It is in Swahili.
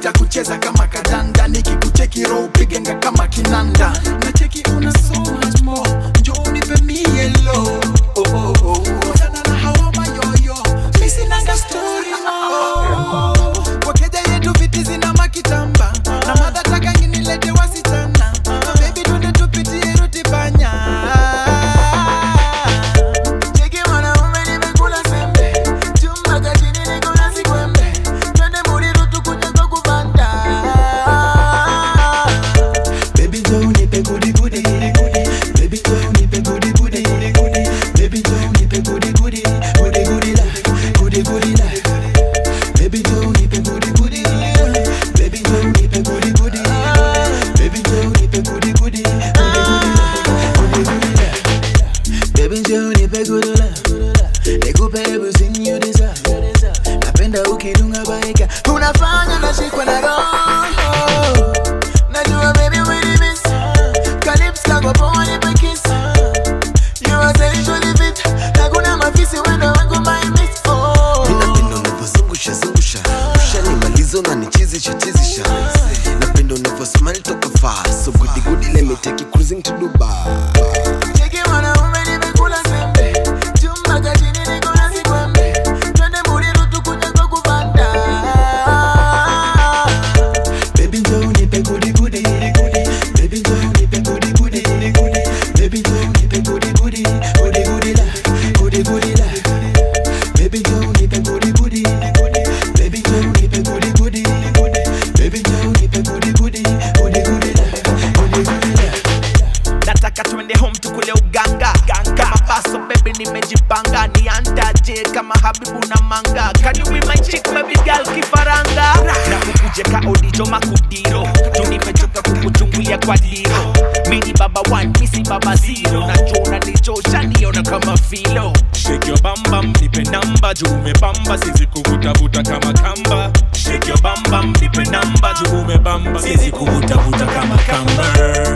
nitakucheza kama kadanda nikikucheki roho pigenga kama kinanda nacheki una so much more njoo nipe mielo oh, oh, oh. Wachana na hawa mayoyo mi sinanga story mo wakeja yetu viti zina makitamba na madhataka nginilete wasichana bebi tunde tupitie rutibanya Cheki mwanaume nimekula sembe chumba kachini niko na sikwembe twende Muriru tukuje kwa kubanda Baby Joe nipe gudi gudi Baby Joe nipe gudi gudi Baby Joe nipe gudi gudi Gudi gudi la Gudi gudi la Baby Joe nipe gudi gudi Baby Joe nipe gudi gudi Baby Joe nipe gudi gudi Gudi gudi la Gudi gudi la Baby Joe nipe gudi la Nikupe everything you deserve Napenda ukidunga baika Unafanya nashikwa na roho Najua baby umenimiss Calypso kako poa nipe kiss You are sexually fit Hakuna mafisi wendo wangu my miss Oh napenda unavyozungusha zungusha ushanimaliza unanichizisha chizisha napenda unavyosmile toka far so goody goody let me take you cruising to dubai Cheki mwanaume nimekula sembe Chumba cha chini niko na sikwembe Twende Muriru tukuje kwa kubanda Baby njoo nipe gudi gudi Baby njoo nipe gudi gudi Baby njoo nipe gudi gudi Gudi gudi la Gudi gudi la Baby njoo nipe gudi gudi Baby njoo nipe gudi gudi Baby njoo nipe gudi gudi Gudi gudi la Gudi gudi la nataka twende home tukule uganga kama paso baby nimejipanga niandaje kama habibu na manga can you be my chick baby girl kifaranga na kukuje ka odijo makudiro tunimechoka kukuchungulia kwa diro mini baba one misi baba zero najua unanichosha niona kama filo Shake your bam bam, nipe namba juu umebamba, sizi kuvutavuta kama kamba. Shake your bam bam, nipe namba juu umebamba, sizi kuvutavuta kama kamba.